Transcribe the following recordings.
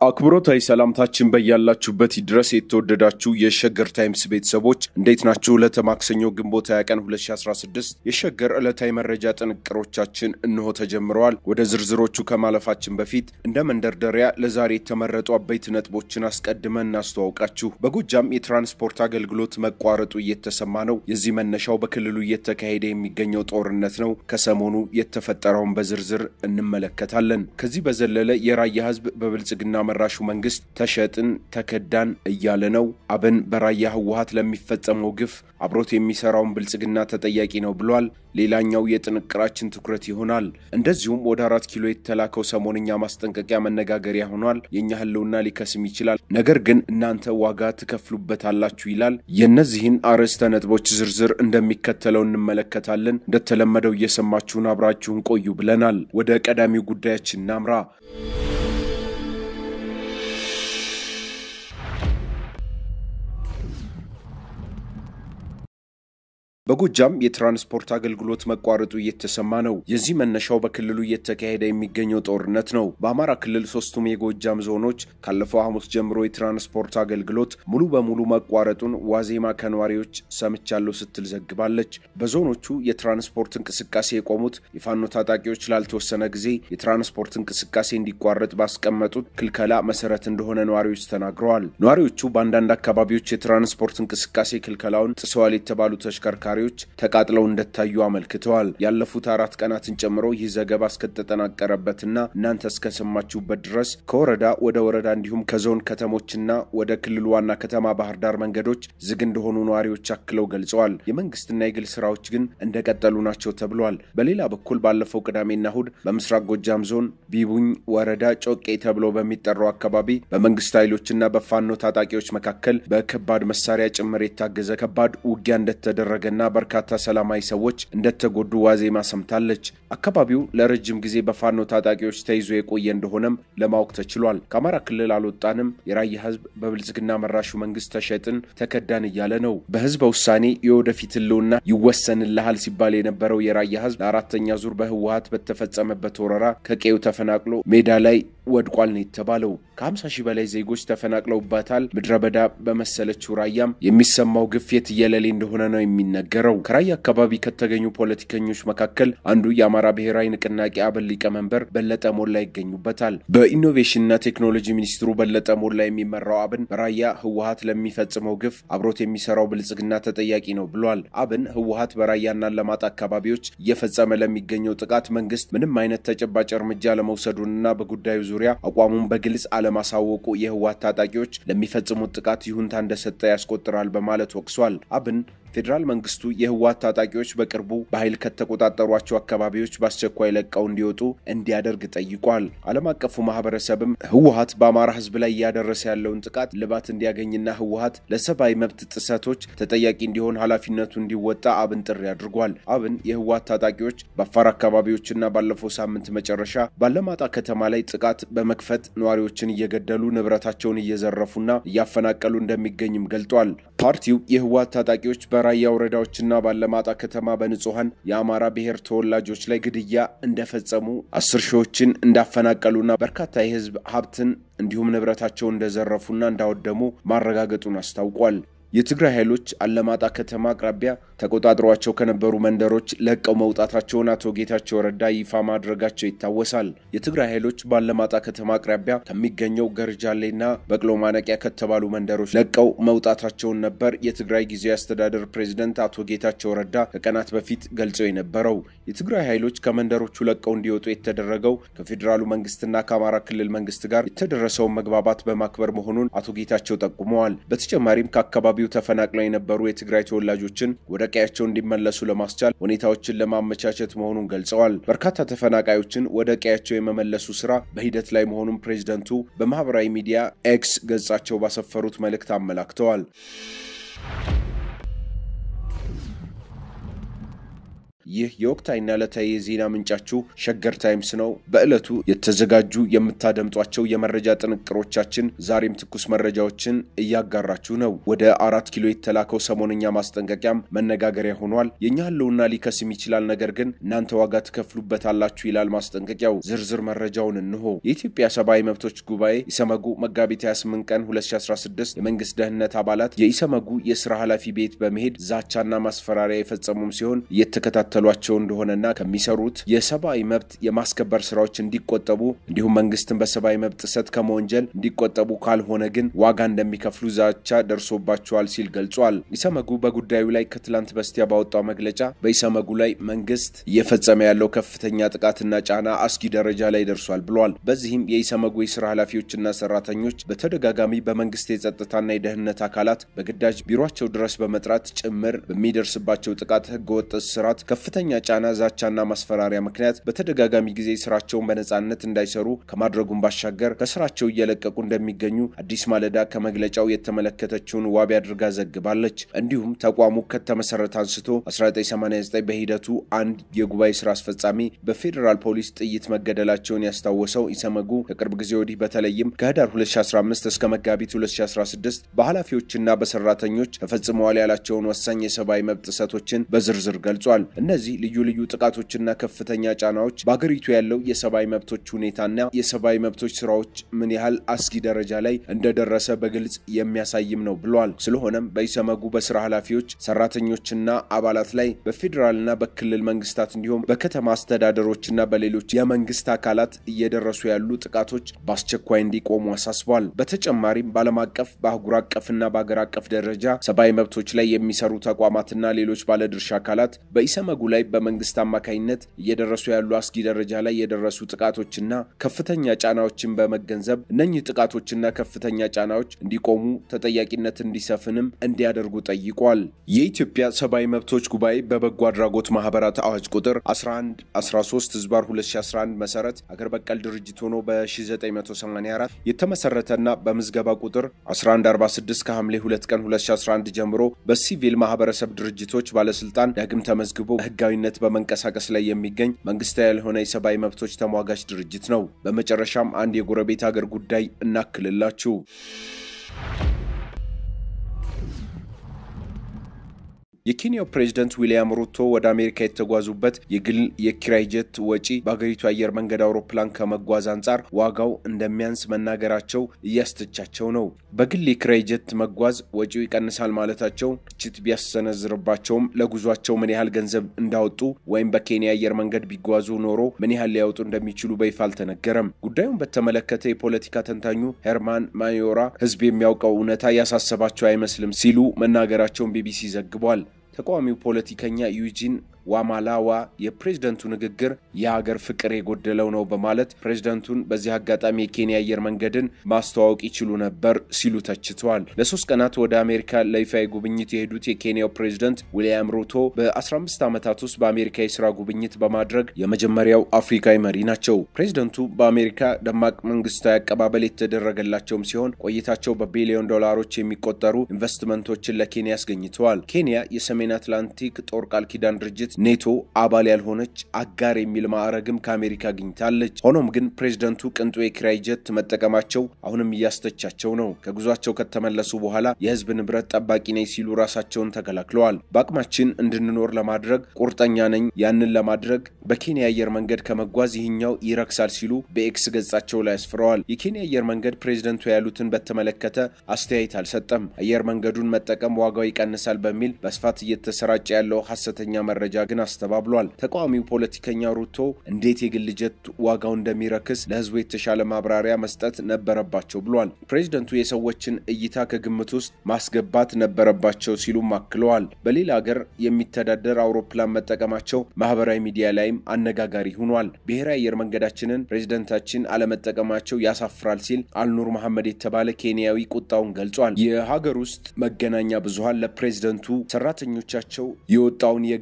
አክብሮታዊ ሰላምታችን በያላችሁበት ድረስ የተወደዳችሁ የሸገር ታይምስ ቤተሰቦች እንዴት ናችሁ? ዕለተ ማክሰኞ ግንቦት 20 ቀን 2016 የሸገር ዕለታዊ መረጃ ጥንቅሮቻችን እንሆ ተጀምረዋል። ወደ ዝርዝሮቹ ከማለፋችን በፊት እንደ መንደርደሪያ ለዛሬ የተመረጡ አበይት ነጥቦችን አስቀድመን እናስተዋውቃችሁ። በጎጃም የትራንስፖርት አገልግሎት መቋረጡ እየተሰማ ነው። የዚህ መነሻው በክልሉ እየተካሄደ የሚገኘው ጦርነት ነው። ከሰሞኑ የተፈጠረውን በዝርዝር እንመለከታለን። ከዚህ በዘለለ የራያ ህዝብ በብልጽግና መራሹ መንግስት ተሸጥን ተከዳን እያለ ነው። አብን በራያ ህወሀት ለሚፈጸመው ግፍ አብሮት የሚሰራውን ብልጽግና ተጠያቂ ነው ብሏል። ሌላኛው የጥንቅራችን ትኩረት ይሆናል። እንደዚሁም ወደ አራት ኪሎ የተላከው ሰሞንኛ ማስጠንቀቂያ መነጋገሪያ ሆኗል። የእኛ ህልውና ሊከስም ይችላል፣ ነገር ግን እናንተ ዋጋ ትከፍሉበታላችሁ ይላል። የእነዚህን አርዕስተ ነጥቦች ዝርዝር እንደሚከተለው እንመለከታለን። እንደተለመደው እየሰማችሁን አብራችሁን ቆዩ ብለናል። ወደ ቀዳሚው ጉዳያችን እናምራ። በጎጃም የትራንስፖርት አገልግሎት መቋረጡ እየተሰማ ነው። የዚህ መነሻው በክልሉ እየተካሄደ የሚገኘው ጦርነት ነው። በአማራ ክልል ሶስቱም የጎጃም ዞኖች ካለፈው ሐሙስ ጀምሮ የትራንስፖርት አገልግሎት ሙሉ በሙሉ መቋረጡን ዋዜማ ከነዋሪዎች ሰምቻለሁ ስትል ዘግባለች። በዞኖቹ የትራንስፖርት እንቅስቃሴ የቆሙት የፋኖ ታጣቂዎች ላልተወሰነ ጊዜ የትራንስፖርት እንቅስቃሴ እንዲቋረጥ ባስቀመጡት ክልከላ መሰረት እንደሆነ ነዋሪዎች ተናግረዋል። ነዋሪዎቹ በአንዳንድ አካባቢዎች የትራንስፖርት እንቅስቃሴ ክልከላውን ጥሰዋል የተባሉ ተሽከርካሪ ተሽከርካሪዎች ተቃጥለው እንደታዩ አመልክተዋል። ያለፉት አራት ቀናትን ጨምሮ ይህ ዘገባ እስከተጠናቀረበትና እናንተ እስከሰማችሁበት ድረስ ከወረዳ ወደ ወረዳ እንዲሁም ከዞን ከተሞችና ወደ ክልሉ ዋና ከተማ ባህር ዳር መንገዶች ዝግ እንደሆኑ ነዋሪዎች አክለው ገልጸዋል። የመንግስትና የግል ስራዎች ግን እንደቀጠሉ ናቸው ተብሏል። በሌላ በኩል ባለፈው ቅዳሜና እሁድ በምስራቅ ጎጃም ዞን ቢቡኝ ወረዳ ጮቄ ተብሎ በሚጠራው አካባቢ በመንግስት ኃይሎችና በፋኖ ታጣቂዎች መካከል በከባድ መሳሪያ ጭምር የታገዘ ከባድ ውጊያ እንደተደረገና በርካታ ሰላማዊ ሰዎች እንደተጎዱ ዋዜማ ሰምታለች። አካባቢው ለረጅም ጊዜ በፋኖ ታጣቂዎች ተይዞ የቆየ እንደሆነም ለማወቅ ተችሏል። ከአማራ ክልል አልወጣንም፣ የራያ ህዝብ በብልጽግና መራሹ መንግስት ተሸጥን ተከዳን እያለ ነው። በህዝበ ውሳኔ የወደፊት ህልውና ይወሰንልሃል ሲባል የነበረው የራያ ህዝብ ለአራተኛ ዙር በህወሀት በተፈጸመበት ወረራ ከቀዩ ተፈናቅሎ ሜዳ ላይ ወድቋል ነው የተባለው። ከ50 ሺህ በላይ ዜጎች ተፈናቅለውባታል። ምድረ በዳ በመሰለችው ራያም የሚሰማው ግፍ የትየለሌ እንደሆነ ነው የሚነገረው። ከራያ አካባቢ ከተገኙ ፖለቲከኞች መካከል አንዱ የአማራ ብሔራዊ ንቅናቄ አብን ሊቀመንበር በለጠ ሞላ ይገኙበታል። በኢኖቬሽንና ቴክኖሎጂ ሚኒስትሩ በለጠ ሞላ የሚመራው አብን በራያ ህወሀት ለሚፈጽመው ግፍ አብሮት የሚሰራው ብልጽግና ተጠያቂ ነው ብሏል። አብን ህወሀት በራያና አላማጣ አካባቢዎች እየፈጸመ ለሚገኘው ጥቃት መንግስት ምንም አይነት ተጨባጭ እርምጃ ለመውሰዱንና በጉዳዩ ዙሪያ አቋሙን በግልጽ አለማሳወቁ የህወሀት ታጣቂዎች ለሚፈጽሙት ጥቃት ይሁንታ እንደሰጠ ያስቆጥራል በማለት ወቅሷል። አብን ፌዴራል መንግስቱ የህወሀት ታጣቂዎች በቅርቡ በኃይል ከተቆጣጠሯቸው አካባቢዎች በአስቸኳይ ለቀው እንዲወጡ እንዲያደርግ ጠይቋል። ዓለም አቀፉ ማህበረሰብም ህወሀት በአማራ ህዝብ ላይ እያደረሰ ያለውን ጥቃት ልባት እንዲያገኝና ህወሀት ለሰብአዊ መብት ጥሰቶች ተጠያቂ እንዲሆን ኃላፊነቱ እንዲወጣ አብን ጥሪ አድርጓል። አብን የህወሀት ታጣቂዎች በአፋር አካባቢዎችና ባለፈው ሳምንት መጨረሻ ባለማጣ ከተማ ላይ ጥቃት በመክፈት ነዋሪዎችን እየገደሉ ንብረታቸውን እየዘረፉና እያፈናቀሉ እንደሚገኝም ገልጧል። ፓርቲው የህወሀት ታጣቂዎች በራያ ወረዳዎችና ባለማጣ ከተማ በንጹሐን የአማራ ብሔር ተወላጆች ላይ ግድያ እንደፈጸሙ አስር ሺዎችን እንዳፈናቀሉና በርካታ የህዝብ ሀብትን እንዲሁም ንብረታቸውን እንደዘረፉና እንዳወደሙ ማረጋገጡን አስታውቋል። የትግራይ ኃይሎች አለማጣ ከተማ አቅራቢያ ተቆጣጥሯቸው ከነበሩ መንደሮች ለቀው መውጣታቸውን አቶ ጌታቸው ረዳ ይፋ ማድረጋቸው ይታወሳል። የትግራይ ኃይሎች በአለማጣ ከተማ አቅራቢያ ከሚገኘው ገርጃሌና በቅሎ ማነቂያ ከተባሉ መንደሮች ለቀው መውጣታቸውን ነበር የትግራይ ጊዜያዊ አስተዳደር ፕሬዚደንት አቶ ጌታቸው ረዳ ከቀናት በፊት ገልጸው የነበረው። የትግራይ ኃይሎች ከመንደሮቹ ለቀው እንዲወጡ የተደረገው ከፌዴራሉ መንግስትና ከአማራ ክልል መንግስት ጋር የተደረሰውን መግባባት በማክበር መሆኑን አቶ ጌታቸው ጠቁመዋል። በተጨማሪም ከአካባቢው ተፈናቅለው የነበሩ የትግራይ ተወላጆችን ወደ ቀያቸው እንዲመለሱ ለማስቻል ሁኔታዎችን ለማመቻቸት መሆኑን ገልጸዋል። በርካታ ተፈናቃዮችን ወደ ቀያቸው የመመለሱ ስራ በሂደት ላይ መሆኑን ፕሬዚደንቱ በማህበራዊ ሚዲያ ኤክስ ገጻቸው ባሰፈሩት መልእክት አመላክተዋል። ይህ የወቅታዊና ዕለታዊ የዜና ምንጫችሁ ሸገር ታይምስ ነው። በዕለቱ የተዘጋጁ የምታደምጧቸው የመረጃ ጥንቅሮቻችን ዛሬም ትኩስ መረጃዎችን እያጋራችሁ ነው። ወደ አራት ኪሎ የተላከው ሰሞነኛ ማስጠንቀቂያም መነጋገሪያ ሆኗል። የእኛ ህልውና ሊከስም ይችላል፣ ነገር ግን እናንተ ዋጋ ትከፍሉበታላችሁ ይላል ማስጠንቀቂያው። ዝርዝር መረጃውን እንሆ። የኢትዮጵያ ሰብአዊ መብቶች ጉባኤ ኢሰመጉ መጋቢት 28 ቀን 2016 የመንግስት ደህንነት አባላት የኢሰመጉ የስራ ኃላፊ ቤት በመሄድ ዛቻና ማስፈራሪያ የፈጸሙም ሲሆን እየተከታተሏቸው እንደሆነና ከሚሰሩት የሰብአዊ መብት የማስከበር ስራዎች እንዲቆጠቡ እንዲሁም መንግስትን በሰብአዊ መብት ጥሰት ከመወንጀል እንዲቆጠቡ ካልሆነ ግን ዋጋ እንደሚከፍሉ ዛቻ ደርሶባቸዋል ሲል ገልጿል። ኢሰመጉ በጉዳዩ ላይ ከትላንት በስቲያ ባወጣው መግለጫ በኢሰመጉ ላይ መንግስት እየፈጸመ ያለው ከፍተኛ ጥቃትና ጫና አስጊ ደረጃ ላይ ደርሷል ብሏል። በዚህም የኢሰመጉ የስራ ኃላፊዎችና ሰራተኞች በተደጋጋሚ በመንግስት የጸጥታና የደህንነት አካላት በግዳጅ ቢሮቸው ድረስ በመጥራት ጭምር በሚደርስባቸው ጥቃት፣ ህገወጥ እስራት፣ ከፍተኛ ጫና፣ ዛቻና ማስፈራሪያ ምክንያት በተደጋጋሚ ጊዜ ስራቸውን በነጻነት እንዳይሰሩ ከማድረጉም ባሻገር ከስራቸው እየለቀቁ እንደሚገኙ አዲስ ማለዳ ከመግለጫው የተመለከተችውን ዋቢ አድርጋ ዘግባለች። እንዲሁም ተቋሙ ከተመሰረተ አንስቶ 1989 በሂደቱ አንድ የጉባኤ ስራ አስፈጻሚ በፌዴራል ፖሊስ ጥይት መገደላቸውን ያስታወሰው ኢሰመጉ ከቅርብ ጊዜ ወዲህ በተለይም ከህዳር 2015 እስከ መጋቢት 2016 በኃላፊዎችና በሰራተኞች ተፈጽመዋል ያላቸውን ወሳኝ የሰብአዊ መብት ጥሰቶችን በዝርዝር ገልጿል። እነዚህ ልዩ ልዩ ጥቃቶችና ከፍተኛ ጫናዎች በአገሪቱ ያለው የሰብአዊ መብቶች ሁኔታና የሰብአዊ መብቶች ስራዎች ምን ያህል አስጊ ደረጃ ላይ እንደደረሰ በግልጽ የሚያሳይም ነው ብሏል። ስለሆነም በኢሰመጉ በስራ ኃላፊዎች፣ ሰራተኞችና አባላት ላይ በፌዴራልና በክልል መንግስታት እንዲሁም በከተማ አስተዳደሮችና በሌሎች የመንግስት አካላት እየደረሱ ያሉ ጥቃቶች በአስቸኳይ እንዲቆሙ አሳስቧል። በተጨማሪም በዓለም አቀፍ በአህጉር አቀፍና በአገር አቀፍ ደረጃ ሰብአዊ መብቶች ላይ የሚሰሩ ተቋማትና ሌሎች ባለድርሻ አካላት በኢሰመጉ ላይ በመንግስት አማካኝነት እየደረሱ ያሉ አስጊ ደረጃ ላይ የደረሱ ጥቃቶችና ከፍተኛ ጫናዎችን በመገንዘብ እነኚህ ጥቃቶችና ከፍተኛ ጫናዎች እንዲቆሙ ተጠያቂነት እንዲሰፍንም እንዲያደርጉ ጠይቋል። የኢትዮጵያ ሰብአዊ መብቶች ጉባኤ በበጎ አድራጎት ማህበራት አዋጅ ቁጥር 11 13 ህዝባር 2011 መሰረት አገር በቀል ድርጅት ሆኖ በ1984 የተመሰረተና በምዝገባ ቁጥር 1146 ከሐምሌ 2 ቀን 2011 ጀምሮ በሲቪል ማህበረሰብ ድርጅቶች ባለስልጣን ዳግም ተመዝግቦ በህጋዊነት በመንቀሳቀስ ላይ የሚገኝ መንግስታዊ ያልሆነ የሰብአዊ መብቶች ተሟጋች ድርጅት ነው። በመጨረሻም አንድ የጎረቤት ሀገር ጉዳይ እናክልላችሁ። የኬንያው ፕሬዝደንት ዊልያም ሩቶ ወደ አሜሪካ የተጓዙበት የግል የኪራይ ጀት ወጪ በአገሪቱ አየር መንገድ አውሮፕላን ከመጓዝ አንጻር ዋጋው እንደሚያንስ መናገራቸው እያስተቻቸው ነው። በግል የኪራይ ጀት መጓዝ ወጪው ይቀንሳል ማለታቸው ትችት ቢያሰነዝርባቸውም ለጉዟቸው ምን ያህል ገንዘብ እንዳወጡ ወይም በኬንያ አየር መንገድ ቢጓዙ ኖሮ ምን ያህል ሊያወጡ እንደሚችሉ በይፋ አልተነገረም። ጉዳዩን በተመለከተ የፖለቲካ ተንታኙ ሄርማን ማዮራ ህዝብ የሚያውቀው እውነታ ያሳሰባቸው አይመስልም ሲሉ መናገራቸውን ቢቢሲ ዘግቧል። ተቃዋሚው ፖለቲከኛ ዩጂን ዋማላዋ የፕሬዝደንቱ ንግግር የሀገር ፍቅር የጎደለው ነው በማለት ፕሬዝደንቱን በዚህ አጋጣሚ የኬንያ አየር መንገድን ማስተዋወቅ ይችሉ ነበር ሲሉ ተችተዋል። ለሶስት ቀናት ወደ አሜሪካ ለይፋዊ ጉብኝት የሄዱት የኬንያው ፕሬዝደንት ዊልያም ሩቶ በ15 ዓመታት ውስጥ በአሜሪካ የስራ ጉብኝት በማድረግ የመጀመሪያው አፍሪካዊ መሪ ናቸው። ፕሬዝደንቱ በአሜሪካ ደማቅ መንግስታዊ አቀባበል የተደረገላቸውም ሲሆን ቆይታቸው በቢሊዮን ዶላሮች የሚቆጠሩ ኢንቨስትመንቶችን ለኬንያ አስገኝተዋል። ኬንያ የሰሜን አትላንቲክ ጦር ቃል ኪዳን ድርጅት ኔቶ አባል ያልሆነች አጋር የሚል ማዕረግም ከአሜሪካ አግኝታለች። ሆኖም ግን ፕሬዝደንቱ ቅንጡ የኪራይ ጀት መጠቀማቸው አሁንም እያስተቻቸው ነው። ከጉዟቸው ከተመለሱ በኋላ የህዝብ ንብረት ጠባቂ ነኝ ሲሉ ራሳቸውን ተከላክለዋል። በአቅማችን እንድንኖር ለማድረግ ቁርጠኛ ነኝ፣ ያንን ለማድረግ በኬንያ አየር መንገድ ከመጓዝ ይህኛው ይረክሳል ሲሉ በኤክስ ገጻቸው ላይ አስፍረዋል። የኬንያ አየር መንገድ ፕሬዝደንቱ ያሉትን በተመለከተ አስተያየት አልሰጠም። አየር መንገዱን መጠቀም ዋጋው ይቀንሳል በሚል በስፋት እየተሰራጨ ያለው ሐሰተኛ መረጃ ግን አስተባብሏል። ተቃዋሚው ፖለቲከኛ ሩቶ እንዴት የግል ጀት ዋጋው እንደሚረክስ ለህዝቡ የተሻለ ማብራሪያ መስጠት ነበረባቸው ብሏል። ፕሬዝደንቱ የሰዎችን እይታ ከግምት ውስጥ ማስገባት ነበረባቸው ሲሉም አክለዋል። በሌላ ሀገር የሚተዳደር አውሮፕላን መጠቀማቸው ማህበራዊ ሚዲያ ላይም አነጋጋሪ ሆኗል። ብሔራዊ አየር መንገዳችንን ፕሬዝደንታችን አለመጠቀማቸው ያሳፍራል ሲል አልኑር መሐመድ የተባለ ኬንያዊ ቁጣውን ገልጿል። የሀገር ውስጥ መገናኛ ብዙሃን ለፕሬዝደንቱ ሰራተኞቻቸው የወጣውን የግል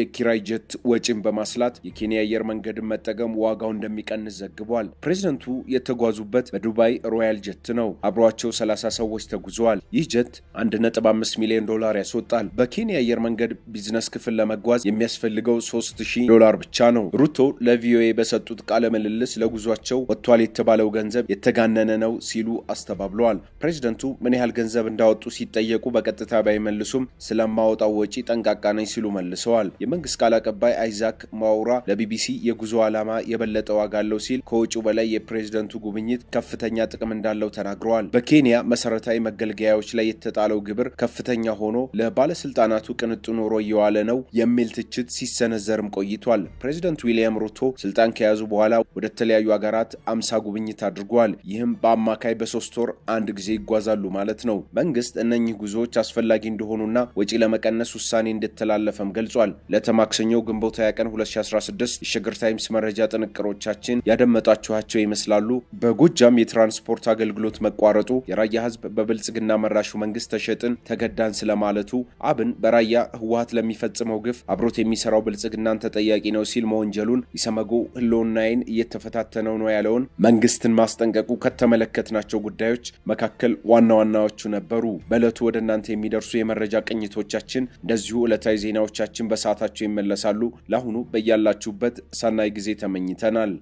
የኪራይ ጀት ወጪን በማስላት የኬንያ አየር መንገድን መጠቀም ዋጋው እንደሚቀንስ ዘግቧል። ፕሬዚደንቱ የተጓዙበት በዱባይ ሮያል ጀት ነው። አብሯቸው 30 ሰዎች ተጉዘዋል። ይህ ጀት 1.5 ሚሊዮን ዶላር ያስወጣል። በኬንያ አየር መንገድ ቢዝነስ ክፍል ለመጓዝ የሚያስፈልገው 3000 ዶላር ብቻ ነው። ሩቶ ለቪኦኤ በሰጡት ቃለ ምልልስ ለጉዟቸው ወጥቷል የተባለው ገንዘብ የተጋነነ ነው ሲሉ አስተባብለዋል። ፕሬዚደንቱ ምን ያህል ገንዘብ እንዳወጡ ሲጠየቁ በቀጥታ ባይመልሱም ስለማወጣው ወጪ ጠንቃቃ ነኝ ሲሉ መልሰዋል። የመንግስት ቃል አቀባይ አይዛክ ማውራ ለቢቢሲ የጉዞ ዓላማ የበለጠ ዋጋ አለው ሲል ከወጪው በላይ የፕሬዝደንቱ ጉብኝት ከፍተኛ ጥቅም እንዳለው ተናግረዋል። በኬንያ መሰረታዊ መገልገያዎች ላይ የተጣለው ግብር ከፍተኛ ሆኖ ለባለስልጣናቱ ቅንጡ ኑሮ እየዋለ ነው የሚል ትችት ሲሰነዘርም ቆይቷል። ፕሬዚደንት ዊልያም ሩቶ ስልጣን ከያዙ በኋላ ወደ ተለያዩ ሀገራት አምሳ ጉብኝት አድርጓል። ይህም በአማካይ በሶስት ወር አንድ ጊዜ ይጓዛሉ ማለት ነው። መንግስት እነኚህ ጉዞዎች አስፈላጊ እንደሆኑና ወጪ ለመቀነስ ውሳኔ እንደተላለፈም ገልጿል። ለተማክሰኞው ግንቦት 20 ቀን 2016 የሸገር ታይምስ መረጃ ጥንቅሮቻችን ያደመጣችኋቸው ይመስላሉ። በጎጃም የትራንስፖርት አገልግሎት መቋረጡ የራያ ህዝብ በብልጽግና መራሹ መንግስት ተሸጥን ተገዳን ስለማለቱ፣ አብን በራያ ህወሀት ለሚፈጽመው ግፍ አብሮት የሚሰራው ብልጽግናን ተጠያቂ ነው ሲል መወንጀሉን፣ ኢሰመጎ ህልውናዬን እየተፈታተነው ነው ያለውን መንግስትን ማስጠንቀቁ ከተመለከትናቸው ጉዳዮች መካከል ዋና ዋናዎቹ ነበሩ። በዕለቱ ወደ እናንተ የሚደርሱ የመረጃ ቅኝቶቻችን እንደዚሁ ዕለታዊ ዜናዎቻችን በሰዓታቸው ይመለሳሉ። ለአሁኑ በያላችሁበት ሰናይ ጊዜ ተመኝተናል።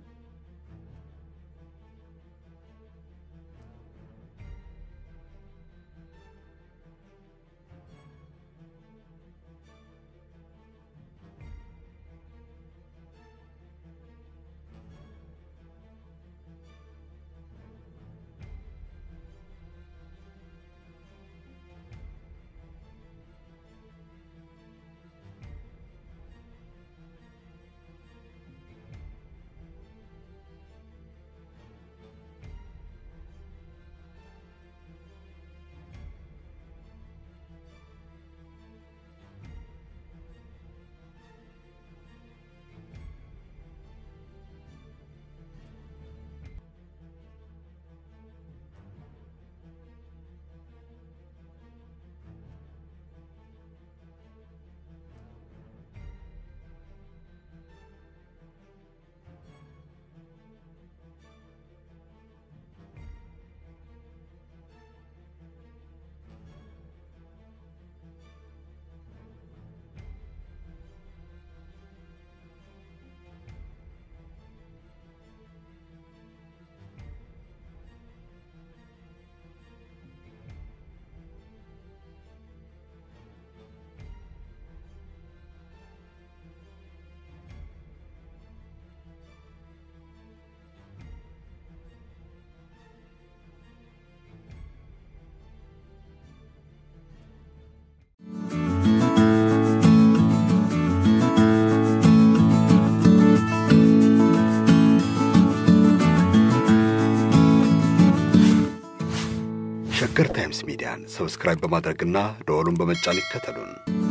ሸገር ታይምስ ሚዲያን ሰብስክራይብ በማድረግና ደወሉን በመጫን ይከተሉን።